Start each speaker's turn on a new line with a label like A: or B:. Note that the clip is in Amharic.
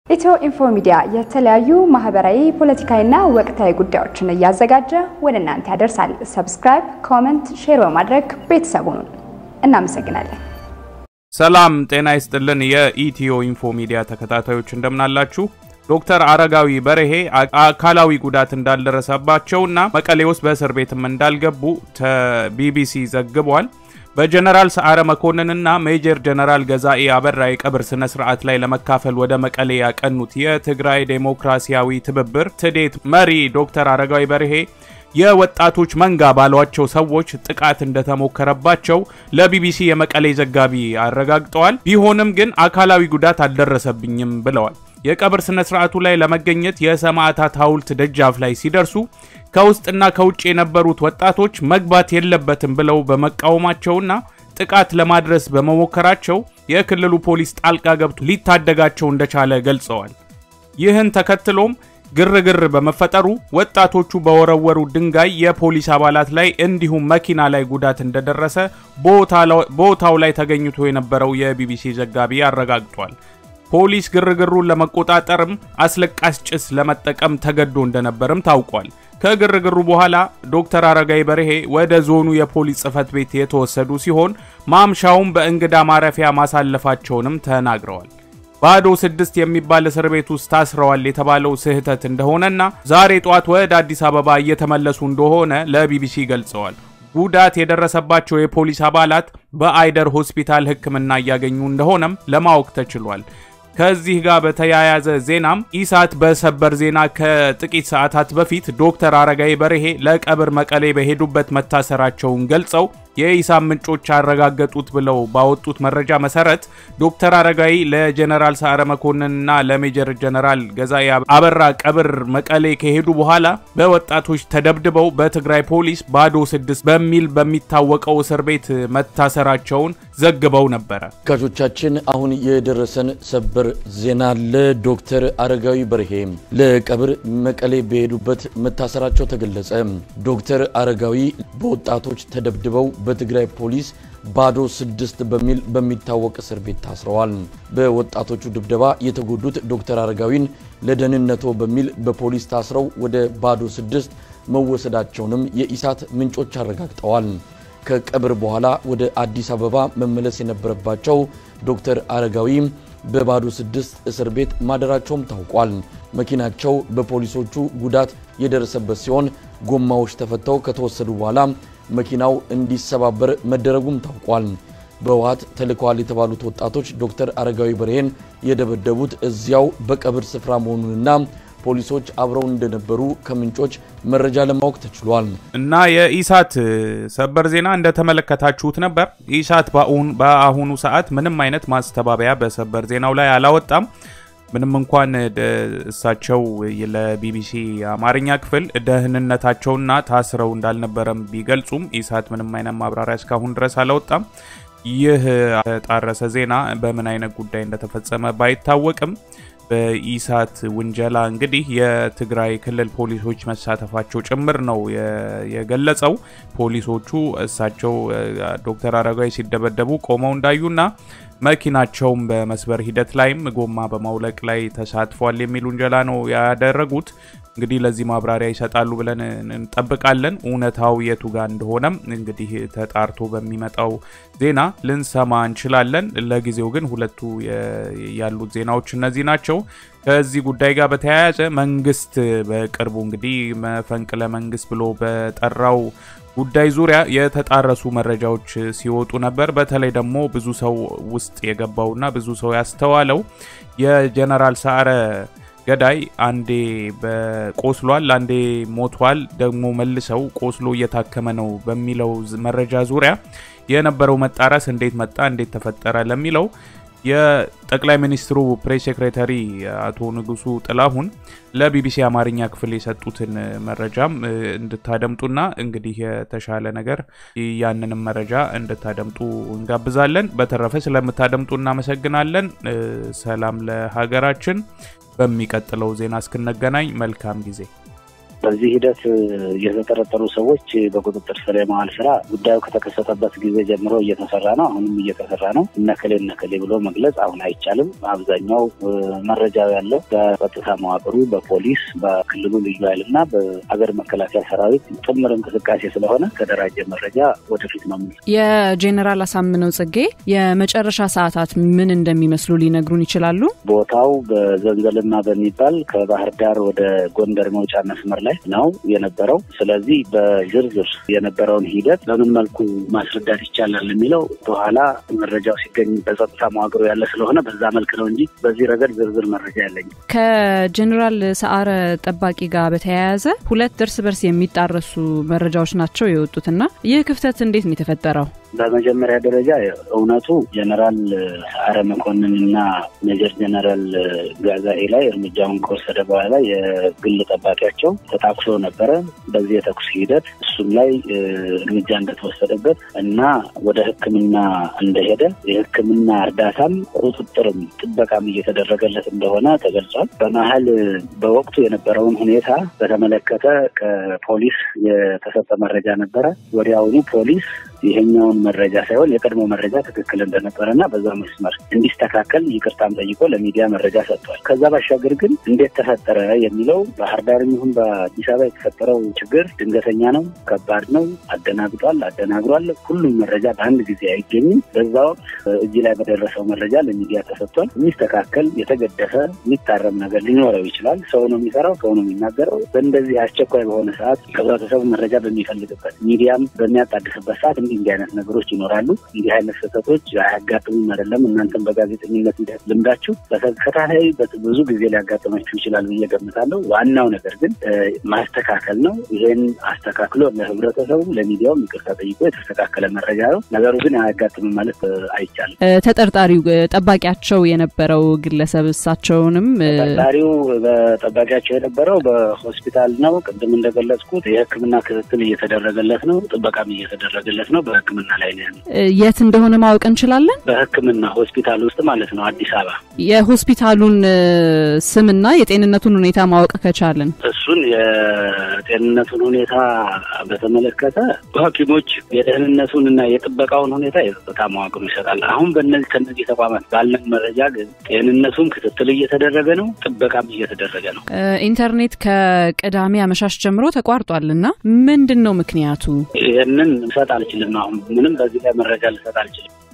A: ኢትዮ ኢንፎ ሚዲያ የተለያዩ ማህበራዊ፣ ፖለቲካዊና ወቅታዊ ጉዳዮችን እያዘጋጀ ወደ እናንተ ያደርሳል። ሰብስክራይብ፣ ኮመንት፣ ሼር በማድረግ ቤተሰቡን እናመሰግናለን።
B: ሰላም ጤና ይስጥልን። የኢትዮ ኢንፎ ሚዲያ ተከታታዮች እንደምናላችሁ። ዶክተር አረጋዊ በርሄ አካላዊ ጉዳት እንዳልደረሰባቸውና መቀሌ ውስጥ በእስር ቤትም እንዳልገቡ ቢቢሲ ዘግቧል። በጀነራል ሰዓረ መኮንንና ሜጀር ጀነራል ገዛኤ አበራ የቀብር ስነ ስርዓት ላይ ለመካፈል ወደ መቀሌ ያቀኑት የትግራይ ዴሞክራሲያዊ ትብብር ትዴት መሪ ዶክተር አረጋዊ በርሄ የወጣቶች መንጋ ባሏቸው ሰዎች ጥቃት እንደተሞከረባቸው ለቢቢሲ የመቀሌ ዘጋቢ አረጋግጠዋል። ቢሆንም ግን አካላዊ ጉዳት አልደረሰብኝም ብለዋል። የቀብር ስነ ስርዓቱ ላይ ለመገኘት የሰማዕታት ሐውልት ደጃፍ ላይ ሲደርሱ ከውስጥና ከውጭ የነበሩት ወጣቶች መግባት የለበትም ብለው በመቃወማቸውና ጥቃት ለማድረስ በመሞከራቸው የክልሉ ፖሊስ ጣልቃ ገብቶ ሊታደጋቸው እንደቻለ ገልጸዋል። ይህን ተከትሎም ግርግር በመፈጠሩ ወጣቶቹ በወረወሩ ድንጋይ የፖሊስ አባላት ላይ እንዲሁም መኪና ላይ ጉዳት እንደደረሰ ቦታው ላይ ተገኝቶ የነበረው የቢቢሲ ዘጋቢ አረጋግጧል። ፖሊስ ግርግሩን ለመቆጣጠርም አስለቃሽ ጭስ ለመጠቀም ተገዶ እንደነበርም ታውቋል። ከግርግሩ በኋላ ዶክተር አረጋዊ በርሄ ወደ ዞኑ የፖሊስ ጽሕፈት ቤት የተወሰዱ ሲሆን ማምሻውን በእንግዳ ማረፊያ ማሳለፋቸውንም ተናግረዋል። ባዶ ስድስት የሚባል እስር ቤት ውስጥ ታስረዋል የተባለው ስህተት እንደሆነና ዛሬ ጧት ወደ አዲስ አበባ እየተመለሱ እንደሆነ ለቢቢሲ ገልጸዋል። ጉዳት የደረሰባቸው የፖሊስ አባላት በአይደር ሆስፒታል ሕክምና እያገኙ እንደሆነም ለማወቅ ተችሏል። ከዚህ ጋር በተያያዘ ዜናም ኢሳት በሰበር ዜና ከጥቂት ሰዓታት በፊት ዶክተር አረጋዊ በርሄ ለቀብር መቀሌ በሄዱበት መታሰራቸውን ገልጸው የኢሳት ምንጮች ያረጋገጡት ብለው ባወጡት መረጃ መሰረት ዶክተር አረጋዊ ለጀነራል ሰዓረ መኮንንና ለሜጀር ጀነራል ገዛኢ አበራ ቀብር መቀሌ ከሄዱ በኋላ በወጣቶች ተደብድበው በትግራይ ፖሊስ ባዶ ስድስት በሚል በሚታወቀው እስር ቤት መታሰራቸውን ዘግበው ነበረ።
C: ተመልካቾቻችን አሁን የደረሰን ሰበር ዜና ለዶክተር አረጋዊ በርሄ ለቀብር መቀሌ በሄዱበት መታሰራቸው ተገለጸ። ዶክተር አረጋዊ በወጣቶች ተደብድበው በትግራይ ፖሊስ ባዶ ስድስት በሚል በሚታወቅ እስር ቤት ታስረዋል። በወጣቶቹ ድብደባ የተጎዱት ዶክተር አረጋዊን ለደህንነቶ በሚል በፖሊስ ታስረው ወደ ባዶ ስድስት መወሰዳቸውንም የኢሳት ምንጮች አረጋግጠዋል። ከቀብር በኋላ ወደ አዲስ አበባ መመለስ የነበረባቸው ዶክተር አረጋዊ በባዶ ስድስት እስር ቤት ማደራቸውም ታውቋል። መኪናቸው በፖሊሶቹ ጉዳት የደረሰበት ሲሆን ጎማዎች ተፈተው ከተወሰዱ በኋላ መኪናው እንዲሰባበር መደረጉም ታውቋል። በህወሓት ተልከዋል የተባሉት ወጣቶች ዶክተር አረጋዊ በርሄን የደበደቡት እዚያው በቀብር ስፍራ መሆኑንና ፖሊሶች አብረው እንደነበሩ ከምንጮች መረጃ ለማወቅ ተችሏል።
B: እና የኢሳት ሰበር ዜና እንደተመለከታችሁት ነበር። ኢሳት በአሁኑ ሰዓት ምንም አይነት ማስተባበያ በሰበር ዜናው ላይ አላወጣም። ምንም እንኳን እሳቸው ለቢቢሲ አማርኛ ክፍል ደህንነታቸውና ታስረው እንዳልነበረም ቢገልጹም ኢሳት ምንም አይነት ማብራሪያ እስካሁን ድረስ አላወጣም። ይህ የተጣረሰ ዜና በምን አይነት ጉዳይ እንደተፈጸመ ባይታወቅም በኢሳት ውንጀላ እንግዲህ የትግራይ ክልል ፖሊሶች መሳተፋቸው ጭምር ነው የገለጸው። ፖሊሶቹ እሳቸው ዶክተር አረጋዊ ሲደበደቡ ቆመው እንዳዩና መኪናቸውም በመስበር ሂደት ላይም ጎማ በማውለቅ ላይ ተሳትፏል የሚል ውንጀላ ነው ያደረጉት። እንግዲህ ለዚህ ማብራሪያ ይሰጣሉ ብለን እንጠብቃለን። እውነታው የቱ ጋር እንደሆነም እንግዲህ ተጣርቶ በሚመጣው ዜና ልንሰማ እንችላለን። ለጊዜው ግን ሁለቱ ያሉት ዜናዎች እነዚህ ናቸው። ከዚህ ጉዳይ ጋር በተያያዘ መንግስት በቅርቡ እንግዲህ መፈንቅለ መንግስት ብሎ በጠራው ጉዳይ ዙሪያ የተጣረሱ መረጃዎች ሲወጡ ነበር። በተለይ ደግሞ ብዙ ሰው ውስጥ የገባውና ብዙ ሰው ያስተዋለው የጀነራል ሰዓረ ገዳይ አንዴ ቆስሏል፣ አንዴ ሞቷል፣ ደግሞ መልሰው ቆስሎ እየታከመ ነው በሚለው መረጃ ዙሪያ የነበረው መጣረስ እንዴት መጣ፣ እንዴት ተፈጠረ ለሚለው የጠቅላይ ሚኒስትሩ ፕሬስ ሴክሬታሪ አቶ ንጉሱ ጥላሁን ለቢቢሲ አማርኛ ክፍል የሰጡትን መረጃም እንድታደምጡና እንግዲህ የተሻለ ነገር ያንንም መረጃ እንድታደምጡ እንጋብዛለን። በተረፈ ስለምታደምጡ እናመሰግናለን። ሰላም ለሀገራችን። በሚቀጥለው ዜና እስክንገናኝ መልካም ጊዜ
D: በዚህ ሂደት የተጠረጠሩ ሰዎች በቁጥጥር ስር የመዋል ስራ ጉዳዩ ከተከሰተበት ጊዜ ጀምሮ እየተሰራ ነው። አሁንም እየተሰራ ነው። እነከሌ እነከሌ ብሎ መግለጽ አሁን አይቻልም። አብዛኛው መረጃው ያለው በጸጥታ መዋቅሩ፣ በፖሊስ፣ በክልሉ ልዩ ኃይል እና በሀገር መከላከያ ሰራዊት ጥምር እንቅስቃሴ ስለሆነ ተደራጀ መረጃ ወደፊት ነው።
E: የጄኔራል አሳምነው ጽጌ የመጨረሻ ሰዓታት ምን እንደሚመስሉ ሊነግሩን ይችላሉ?
D: ቦታው በዘንዘልማ በሚባል ከባህር ዳር ወደ ጎንደር መውጫ መስመር ላይ ነው የነበረው። ስለዚህ በዝርዝር የነበረውን ሂደት በምን መልኩ ማስረዳት ይቻላል የሚለው በኋላ መረጃው ሲገኝ በጸጥታ መዋቅሩ ያለ ስለሆነ በዛ መልክ ነው እንጂ በዚህ ረገድ ዝርዝር መረጃ ያለኝ።
E: ከጀኔራል ሰዓረ ጠባቂ ጋር በተያያዘ ሁለት እርስ በርስ የሚጣረሱ መረጃዎች ናቸው የወጡትና ይህ ክፍተት እንዴት ነው የተፈጠረው?
D: በመጀመሪያ ደረጃ እውነቱ ጀነራል ሰዓረ መኮንን እና ሜጀር ጀነራል ጋዛኤ ላይ እርምጃውን ከወሰደ በኋላ የግል ጠባቂያቸው ተታኩሶ ነበረ። በዚህ የተኩስ ሂደት እሱም ላይ እርምጃ እንደተወሰደበት እና ወደ ሕክምና እንደሄደ የሕክምና እርዳታም ቁጥጥርም ጥበቃም እየተደረገለት እንደሆነ ተገልጿል። በመሀል በወቅቱ የነበረውን ሁኔታ በተመለከተ ከፖሊስ የተሰጠ መረጃ ነበረ። ወዲያውኑ ፖሊስ ይሄኛውን መረጃ ሳይሆን የቀድሞ መረጃ ትክክል እንደነበረና በዛ መስመር እንዲስተካከል ይቅርታም ጠይቆ ለሚዲያ መረጃ ሰጥቷል። ከዛ ባሻገር ግን እንዴት ተፈጠረ የሚለው ባህር ዳርም ይሁን በአዲስ አበባ የተፈጠረው ችግር ድንገተኛ ነው፣ ከባድ ነው፣ አደናግጧል፣ አደናግሯል። ሁሉም መረጃ በአንድ ጊዜ አይገኝም። በዛ ወቅት እዚህ ላይ በደረሰው መረጃ ለሚዲያ ተሰጥቷል። የሚስተካከል የተገደፈ የሚታረም ነገር ሊኖረው ይችላል። ሰው ነው የሚሰራው፣ ሰው ነው የሚናገረው። በእንደዚህ አስቸኳይ በሆነ ሰዓት ህብረተሰቡ መረጃ በሚፈልግበት ሚዲያም በሚያጣድፍበት ሰዓት እንዲህ እንዲህ አይነት ነገሮች ይኖራሉ። እንዲህ አይነት ስህተቶች አያጋጥሙም አይደለም። እናንተም በጋዜጠኝነት ሂደት ልምዳችሁ በተከታታይ ብዙ ጊዜ ሊያጋጥማችሁ ይችላል ብዬ ገምታለሁ። ዋናው ነገር ግን ማስተካከል ነው። ይሄን አስተካክሎ ለህብረተሰቡ ለሚዲያውም ይቅርታ ጠይቆ የተስተካከለ መረጃ ነው። ነገሩ ግን አያጋጥምም ማለት አይቻልም።
E: ተጠርጣሪው ጠባቂያቸው የነበረው ግለሰብ እሳቸውንም
D: ተጠርጣሪው በጠባቂያቸው የነበረው በሆስፒታል ነው። ቅድም እንደገለጽኩት የሕክምና ክትትል እየተደረገለት ነው። ጥበቃም እየተደረገለት ነው። በሕክምና ላይ ነው ያለው።
E: የት እንደሆነ ማወቅ እንችላለን?
D: በሕክምና ሆስፒታል ውስጥ ማለት ነው፣ አዲስ አበባ።
E: የሆስፒታሉን ስምና የጤንነቱን ሁኔታ ማወቅ ከቻልን
D: እሱን የጤንነቱን ሁኔታ በተመለከተ ሐኪሞች የደህንነቱን እና የጥበቃውን ሁኔታ የጸጥታ መዋቅሩ ይሰጣል። አሁን በእነዚህ ከነዚህ ተቋማት ባለን መረጃ ግን ጤንነቱን ክትትል እየተደረገ ነው፣ ጥበቃም እየተደረገ ነው።
E: ኢንተርኔት ከቅዳሜ አመሻሽ ጀምሮ ተቋርጧል እና ምንድን ነው ምክንያቱ?
D: ይህንን ልሰጥ አልችልም። አሁን ምንም በዚህ ላይ መረጃ ልሰጥ አልችልም።